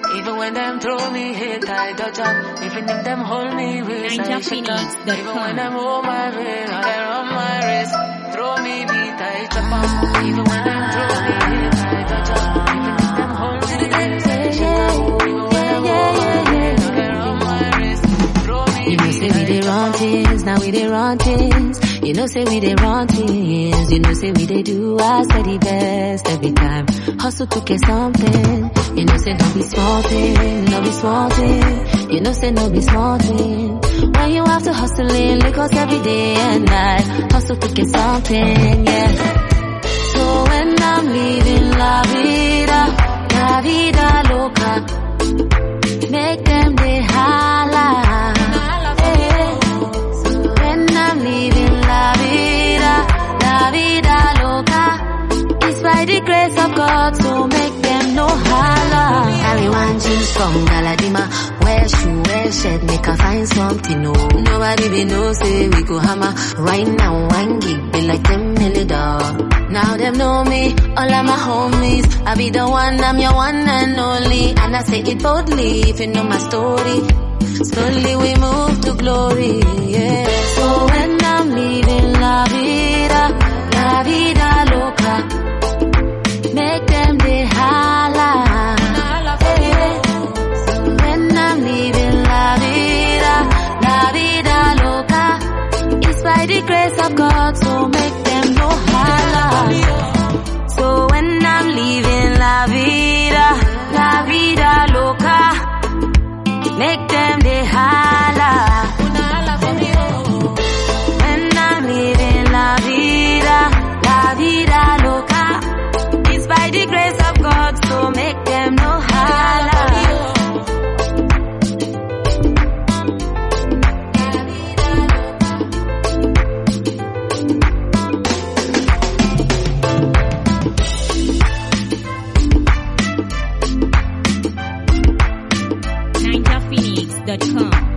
Even when them throw me hate, I dodge up. Even if them hold me waist, I shake up. NinjaPhoenix.com. Even when them hold my vein, I run my race. Throw me beat, I chop up. Even when them throw me hate, I dodge up. Even if them hold me waist, I shake up. Even when them hold my vein, I run my race. Throw me You know say we dey run things, now we dey run things. You know say we dey run things. You know say we dey do our steady best every time. Hustle to get something. You know say no be small thing, no be small thing. You know say no be small thing. When you have to hustle in Lagos every day and night. Hustle to get something, yeah. So when I'm leaving La Vida, La Vida Loca. Make them they holla. Eh. So when I'm leaving La Vida, La Vida Loca. It's by the grace of God, so make them no holla. Carry one jeans from Galadima. Wear shoe, wear shirt, make her find something new. Nobody be know say we go hammer. Right now, one gig be like 10 million dollars. Now them know me, all of my homies. I be the one, I'm your one and only. And I say it boldly, if you know my story. Slowly we move to glory, yeah. So when I'm leaving La Vida, La Vida Loca. Make them they holla. Yeah. So when I'm leaving La Vida, La Vida Loca. It's by the grace of God, so make them no holla. So when I'm leaving La Vida, La Vida Loca. Make them they holla. When I'm living la vida, la vida loca. It's by the grace of God, so make them no holla. NinjaPhoenix.com.